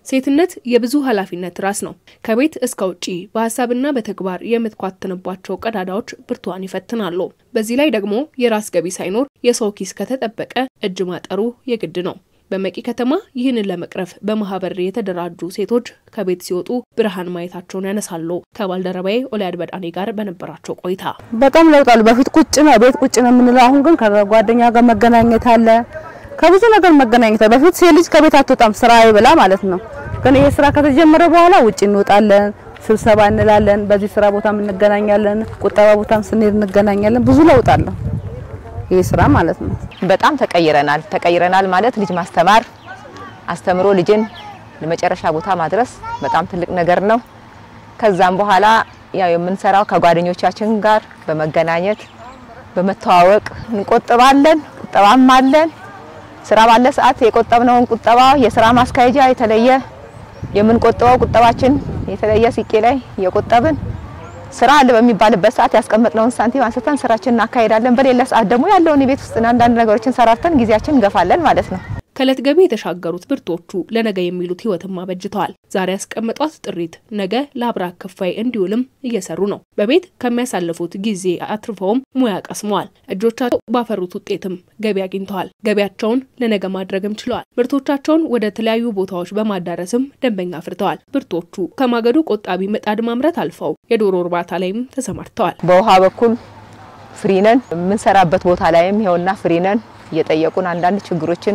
ሴትነት የብዙ ኃላፊነት ራስ ነው። ከቤት እስከ ውጪ በሀሳብና በተግባር የምትኳትንባቸው ቀዳዳዎች ብርቷን ይፈትናሉ። በዚህ ላይ ደግሞ የራስ ገቢ ሳይኖር የሰው ኪስ ከተጠበቀ እጅ ማጠሩ የግድ ነው። በመቂ ከተማ ይህንን ለመቅረፍ በማህበር የተደራጁ ሴቶች ከቤት ሲወጡ ብርሃን ማየታቸውን ያነሳሉ። ከባልደረባዬ ኦሊያድ በዳኔ ጋር በነበራቸው ቆይታ በጣም ለውጥ አሉ። በፊት ቁጭ ነው ቤት ቁጭ ነው የምንለው፣ አሁን ግን ከጓደኛ ጋር መገናኘት አለ፣ ከብዙ ነገር መገናኘት አለ። በፊት ሴት ልጅ ከቤት አትወጣም ስራ ይብላ ማለት ነው። ግን ይሄ ስራ ከተጀመረ በኋላ ውጭ እንወጣለን፣ ስብሰባ እንላለን፣ በዚህ ስራ ቦታም እንገናኛለን፣ ቁጠባ ቦታም ስንሄድ እንገናኛለን። ብዙ ለውጥ አለው ይሄ ስራ ማለት ነው። በጣም ተቀይረናል። ተቀይረናል ማለት ልጅ ማስተማር አስተምሮ ልጅን ለመጨረሻ ቦታ ማድረስ በጣም ትልቅ ነገር ነው። ከዛም በኋላ ያው የምንሰራው ከጓደኞቻችን ጋር በመገናኘት በመተዋወቅ እንቆጥባለን። ቁጠባም አለን። ስራ ባለ ሰዓት የቆጠብነውን ቁጠባ የስራ ማስካሄጃ የተለየ የምንቆጥበው ቁጠባችን የተለየ ሲቄ ላይ የቆጠብን ስራ አለ በሚባልበት ሰዓት ያስቀመጥነውን ሳንቲም አንስተን ስራችንን እናካሄዳለን። በሌላ ሰዓት ደግሞ ያለውን የቤት ውስጥ አንዳንድ ነገሮችን ሰራርተን ጊዜያችን እንገፋለን ማለት ነው። ከእለት ገቢ የተሻገሩት ብርቶቹ ለነገ የሚሉት ህይወትም አበጅተዋል። ዛሬ ያስቀመጧት ጥሪት ነገ ለአብራክ ክፋይ እንዲውልም እየሰሩ ነው። በቤት ከሚያሳልፉት ጊዜ አትርፈውም ሙያ ቀስመዋል። እጆቻቸው ባፈሩት ውጤትም ገቢ አግኝተዋል። ገቢያቸውን ለነገ ማድረግም ችለዋል። ምርቶቻቸውን ወደ ተለያዩ ቦታዎች በማዳረስም ደንበኛ አፍርተዋል። ብርቶቹ ከማገዶ ቆጣቢ ምጣድ ማምረት አልፈው የዶሮ እርባታ ላይም ተሰማርተዋል። በውሃ በኩል ፍሪነን የምንሰራበት ቦታ ላይም ይኸውና ፍሪነን እየጠየቁን አንዳንድ ችግሮችን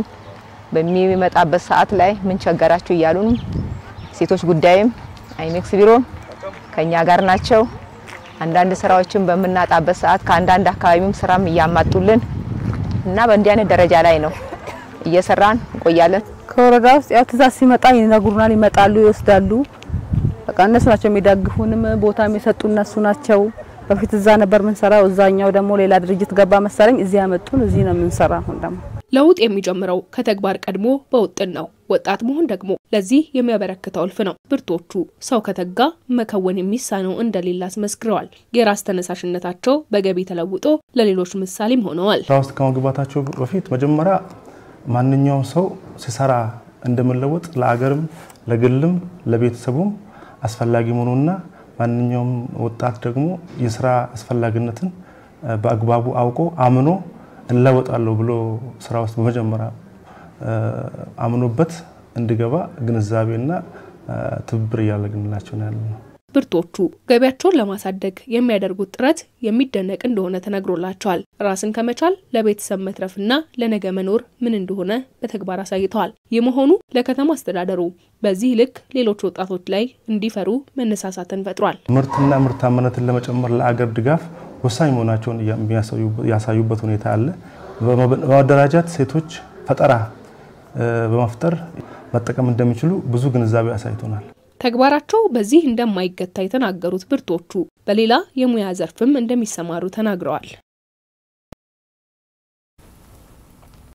በሚመጣበት ሰዓት ላይ ምን ቸገራችሁ እያሉን ሴቶች ጉዳይም አይሜክስ ቢሮም ከኛ ጋር ናቸው። አንዳንድ ስራዎችን በምናጣበት ሰዓት ከአንዳንድ አካባቢም ስራም እያማጡልን እና በእንዲህ አይነት ደረጃ ላይ ነው እየሰራን እንቆያለን። ከወረዳ ውስጥ ያው ትእዛዝ ሲመጣ ይነግሩናል፣ ይመጣሉ፣ ይወስዳሉ። በቃ እነሱ ናቸው የሚደግፉንም ቦታም የሰጡ እነሱ ናቸው። በፊት እዛ ነበር የምንሰራው፣ እዛኛው ደግሞ ሌላ ድርጅት ገባ መሰለኝ፣ እዚህ ያመጡን፣ እዚህ ነው የምንሰራ አሁን ደግሞ ለውጥ የሚጀምረው ከተግባር ቀድሞ በውጥን ነው። ወጣት መሆን ደግሞ ለዚህ የሚያበረክተው እልፍ ነው። ብርቶቹ ሰው ከተጋ መከወን የሚሳነው እንደሌለ አስመስክረዋል። የራስ ተነሳሽነታቸው በገቢ ተለውጦ ለሌሎች ምሳሌም ሆነዋል። ስራ ውስጥ ከመግባታቸው በፊት መጀመሪያ ማንኛውም ሰው ሲሰራ እንደመለወጥ ለአገርም፣ ለግልም፣ ለቤተሰቡም አስፈላጊ መሆኑና ማንኛውም ወጣት ደግሞ የስራ አስፈላጊነትን በአግባቡ አውቆ አምኖ እንለወጣለሁ ብሎ ስራ ውስጥ በመጀመሪያ አምኖበት እንዲገባ ግንዛቤና ትብብር እያደረግንላቸው ነው ያለ ነው። ብርቶቹ ገቢያቸውን ለማሳደግ የሚያደርጉት ጥረት የሚደነቅ እንደሆነ ተነግሮላቸዋል። ራስን ከመቻል ለቤተሰብ መትረፍና ለነገ መኖር ምን እንደሆነ በተግባር አሳይተዋል። ይህ መሆኑ ለከተማ አስተዳደሩ በዚህ ልክ ሌሎች ወጣቶች ላይ እንዲፈሩ መነሳሳትን ፈጥሯል። ምርትና ምርታማነትን ለመጨመር ለአገር ድጋፍ ወሳኝ መሆናቸውን ያሳዩበት ሁኔታ አለ። በማደራጃት ሴቶች ፈጠራ በመፍጠር መጠቀም እንደሚችሉ ብዙ ግንዛቤ አሳይቶናል። ተግባራቸው በዚህ እንደማይገታ የተናገሩት ብርቶቹ በሌላ የሙያ ዘርፍም እንደሚሰማሩ ተናግረዋል።